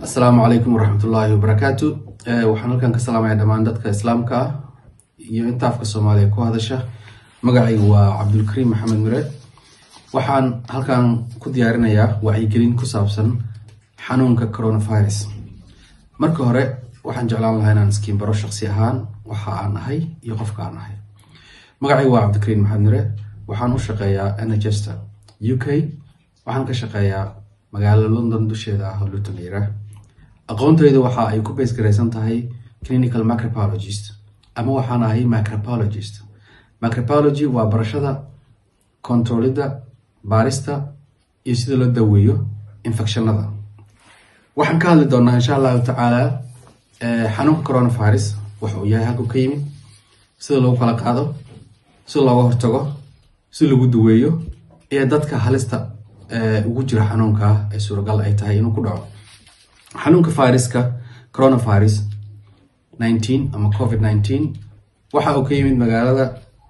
asalaamu calaykum waraxmatullaahi wabarakaatu waxaan halkan ka salaamaya dhammaan dadka islaamka ah iyo inta afka soomaaliya ku hadasha magacaygu waa cabdulkariim maxamed mire waxaan halkan ku diyaarinayaa wacyigelin ku saabsan xanuunka coronavirus marka hore waxaan jeclaan lahaa inaan iskiin baro shaqsi ahaan waxa aan ahay iyo qofka aan ahay magacaygu waa cabdikariim maxamed mire waxaan u shaqeeyaa nhester u k waxaan ka shaqeeyaa magaalada london dusheeda ah oo luton yira aqoontaydu waxa ay ku base garaysan tahay clinical microbiologist ama waxaan ahay microbiologist microbiology waa barashada controlida baarista iyo sida loo daweeyo infectionada waxaan ka hadli doonaa insha allahu tacaala xanuunka coronavirus waxa uu yahay halku ka yimid sida lagu kala qaado sida looga hortago si lagu daweeyo iyo dadka halista ugu jira xanuunka ee suuragal ay tahay inuu ku dhaco xanuunka viruska coronavirus nineteen ama covid nineteen waxa uu ka yimid magaalada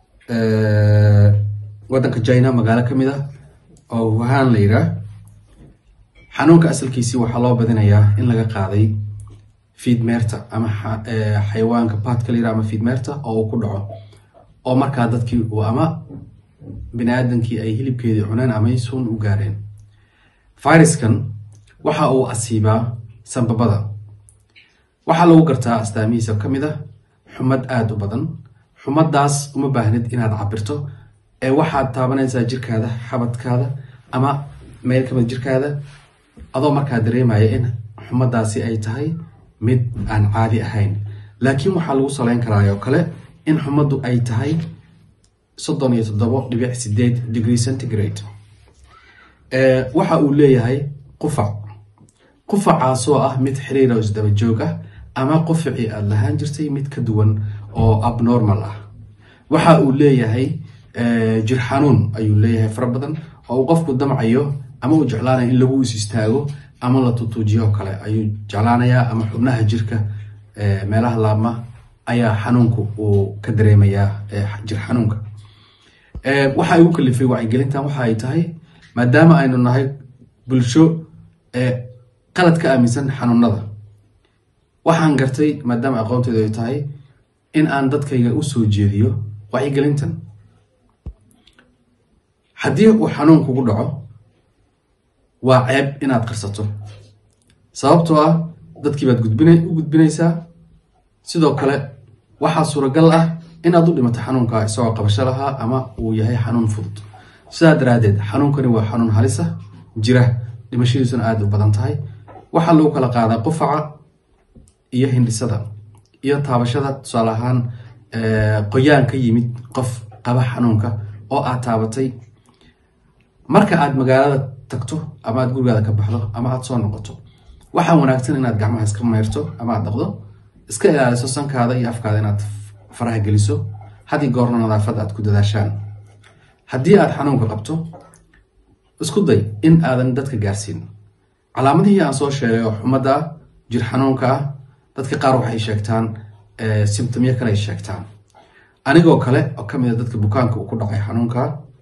waddanka china magaalo ka mid ah oo wuhan la yiraa xanuunka asalkiisii waxaa loo badinayaa in laga qaaday fiidmeerta ama xayawaanka baadka la yiraa ama fiidmeerta oo uu ku dhaco oo markaa dadkii uu ama bini aadamkii ay hilibkeedii cuneen ama suun u gaareen viruskan waxa uu asiibaa sanbabada waxaa lagu gartaa astaamihiisa ka mid ah xumad aada u badan xumadaas uma baahnid inaad cabirto ee waxaad taabanaysaa jirkaada xabadkaada ama meel kamid jirkaada adoo markaa dareemaya in xumadaasi ay tahay mid aan caadi ahayn laakiin waxaa lagu saleyn karaa oo kale in xumaddu ay tahay soddon iyo toddobo dhibic sideed degree centigrade waxa uu leeyahay qufac qufacaasoo ah mid xiriir oo isdaba joog ah ama qufacii aada lahaan jirtay mid ka duwan oo abnormal ah waxa uu leeyahay jir xanuun ayuu leeyahay fara badan oo uu qofku damcayo ama uu jeclaanaya in lagu is istaago ama la tutuujiyo kale ayuu jeclaanayaa ama xubnaha jirka meelaha laabma ayaa xanuunku uu ka dareemayaa jir xanuunka waxa igu kalifay wacyigelintan waxa ay tahay maadaama aynu nahay bulsho qalad ka aaminsan xanuunada waxaan gartay maadaama aqoonteydu ay tahay in aan dadkayga u soo jeediyo wacyigelintan haddii uu xanuun kugu dhaco waa ceeb inaad qarsato sababtoo ah dadkii baad gudbina u gudbinaysaa sidoo kale waxaa suuragal ah inaad u dhimato xanuunka isagoo qabasho lahaa ama uu yahay xanuun fudud sidaa daraaddeed xanuunkani waa xanuun halisa jira dhimashadiisuna aada u badan tahay waxaa lagu kala qaadaa qufaca iyo hindhisada iyo taabashada tusaale ahaan qoyaan ka yimid qof qaba xanuunka oo aad taabatay marka aad magaalada tagto ama aad gurigaada ka baxdo ama aad soo noqoto waxaa wanaagsan inaad gacmaha iska mayrto ama aad dhaqdo iska ilaaliso sankaada iyo afkaada inaad faraha geliso haddii goorna nadaafad aad ku dadaashaan haddii aad xanuunka qabto isku day in aadan dadka gaarsiin calaamadihii aan soo sheegay oo xumada ah jir xanuunka ah dadka qaar waxay sheegtaan simtomyo kale ay sheegtaan anigoo kale oo kamid a dadka bukaanka uu ku dhacay xanuunka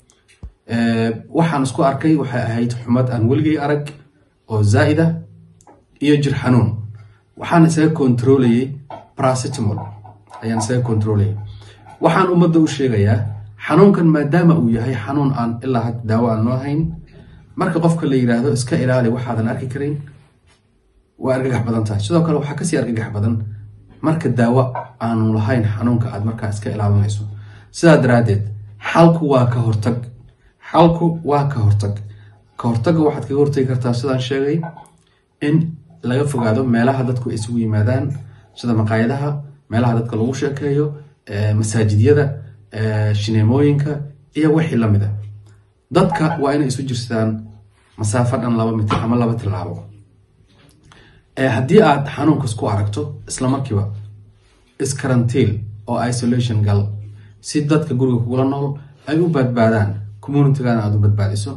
waxaan isku arkay waxay ahayd xumad aan weligay arag oo zaa'ida iyo jir xanuun waxaan isaga kontroolayay bracetamol ayaan isaga kontroolayay waxaan ummadda u sheegayaa xanuunkan maadaama uu yahay xanuun aan ilaa had daawo aan loo hayn marka qofka la yiraahdo iska ilaali waxaadan arki karin waa argagax badan tahay sidoo kale waxaa kasii argagax badan marka daawo aanu lahayn xanuunka aad markaa iska ilaalinayso sidaa daraaddeed xalku waa ka hortag xalku waa ka hortag ka hortagga waxaad kaga hortagi kartaa sidaan sheegay in laga fogaado meelaha dadku ay isugu yimaadaan sida maqaayadaha meelaha dadka lagu sheekeeyo masaajidyada shineemooyinka iyo wixii lamid a dadka waa inay isu jirsadaan masaafo dhan laba mitir ama laba tilaabo haddii aad xanuunkas ku aragto isla markiiba iskarantiil oo isolation gal si dadka guriga kugula nool ay u badbaadaan communitigaana aada u badbaadiso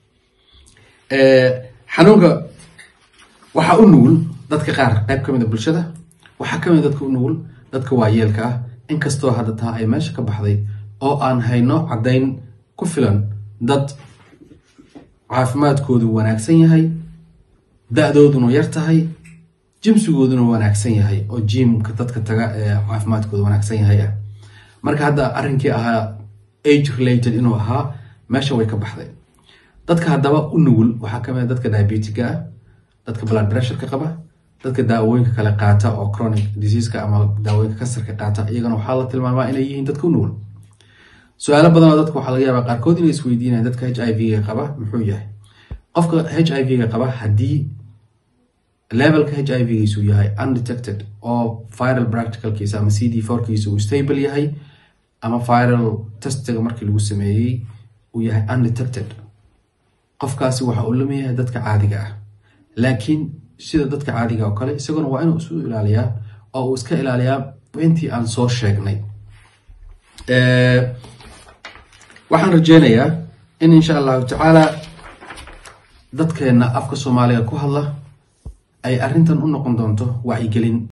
xanuunka waxaa u nugul dadka qaar qayb ka mid a bulshada waxaa kamid dadka u nugul dadka waayeelka ah inkastoo hadda taa ay meesha ka baxday oo aan hayno caddayn ku filan dad caafimaadkoodu wanaagsan yahay da-dooduna yar tahay jimsigooduna wanaagsan yahay oo jimka dadka taga ee caafimaadkooda wanaagsan yahay ah marka hadda arrinkii ahaa age related inuu ahaa meesha way ka baxday dadka haddaba u nugul waxaa kamid a dadka diabetiga ah dadka blood pressureka qaba dadka daawooyinka kale qaata oo chronic diseaseka ama daawooyinka kansarka qaata iyagana waxaa la tilmaamaa inay yihiin dadka u nugul su-aalo badanoo dadka waxaa laga yaabaa qaarkood inay isweydiinayan dadka h i v-ga qaba muxuu yahay qofka h i v-ga qaba haddii levelka h i v-giisu yahay undetected oo viral practicalkiisa ama c d fourkiisa uu stable yahay ama viral testiga markii lagu sameeyey uu yahay undetected qofkaasi waxa uu lama yahay dadka caadiga ah laakiin sida dadka caadiga oo kale isaguna waa inuu isu ilaaliyaa oo uu iska ilaaliyaa intii aan soo sheegnay waxaan rajeynayaa in insha allahu tacaala dadkeena afka soomaaliga ku hadla ay arrintan u noqon doonto wacyigelin